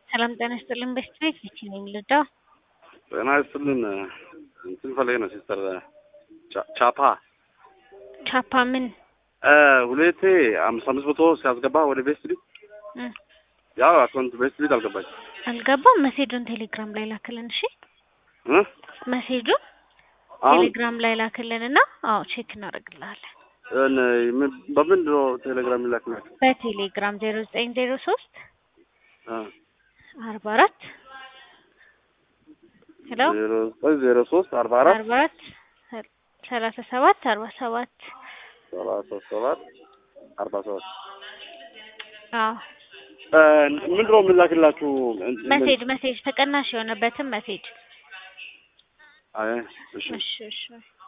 ሰላም ጤና ይስጥልን። በስት ቤት ልክ ነኝ ልርዳው? ጤና ይስጥልን። እንትን ፈለገ ነው ሲስተር ቻፓ ቻፓ ምን ሁለቴ አምስት አምስት መቶ ሲያስገባ ወደ ቤስት ቤት ያው አካውንት ቤስት ቤት አልገባች አልገባም። መሴጁን ቴሌግራም ላይ ላክልን። እሺ እ መሴጁን አሁን ቴሌግራም ላይ ላክልን እና አዎ ቼክ እናደርግልሃለን። በምንድን ነው ቴሌግራም ይላክላችሁ? በቴሌግራም ዜሮ ዘጠኝ ዜሮ ሶስት አርባ አራት ሄሎ ዜሮ ዘጠኝ ዜሮ ሶስት አርባ አራት አርባ አራት ሰላሳ ሰባት አርባ ሰባት ሰላሳ ሰባት አርባ ሰባት አዎ ምንድን ነው የምላክላችሁ? መሴጅ መሴጅ ተቀናሽ የሆነበትን መሴጅ አይ እሺ እሺ እሺ